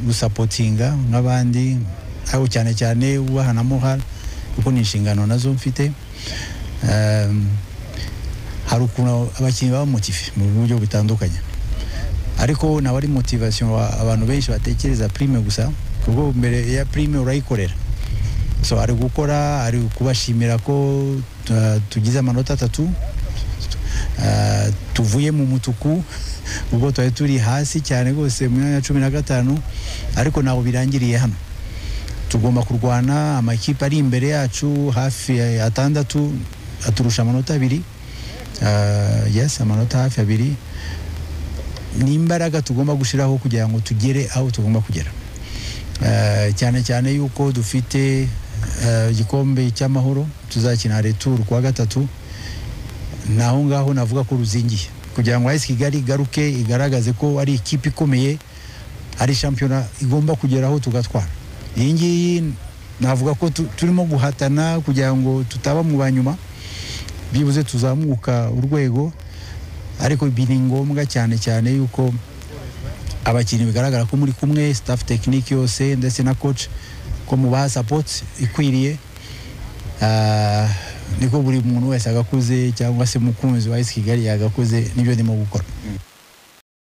gusapotinga nk'abandi ariko cyane cyane ubaha na muhara kuko ni inshingano nazo mfite hari ukuntu abakinnyi baba motive mu buryo butandukanye ariko naba ari motivation abantu benshi batekereza prime gusa kuko mbere ya prime urayikorera so ari gukora ari kubashimira ko uh, tugize amanota atatu uh, tuvuye mu mutuku ubwo twari turi hasi cyane rwose mu myanya ya cumi na gatanu ariko ntaho birangiriye hano tugomba kurwana amakipe ari imbere yacu hafi atandatu aturusha amanota abiri uh, yes amanota hafi abiri ni imbaraga tugomba gushyiraho kugira ngo tugere aho tugomba kugera cyane cyane yuko dufite igikombe cy'amahoro tuzakina returu kuwa gatatu naho ngaho navuga ko ruzingiye kugira ngo ayisi kigali igaruke igaragaze ko ari ikipe ikomeye ari shampiyona igomba kugeraho tugatwara iyi ngiyi navuga ko turimo guhatana kugira ngo tutaba mu banyuma byibuze tuzamuka urwego ariko ibi ni ngombwa cyane cyane yuko abakinnyi bigaragara ko muri kumwe staff tekinike yose ndetse na coach ko mubaha support ikwiriye niko buri muntu wese agakuze cyangwa se mukunzi wa esi kigali yagakuze nibyo ndimo gukora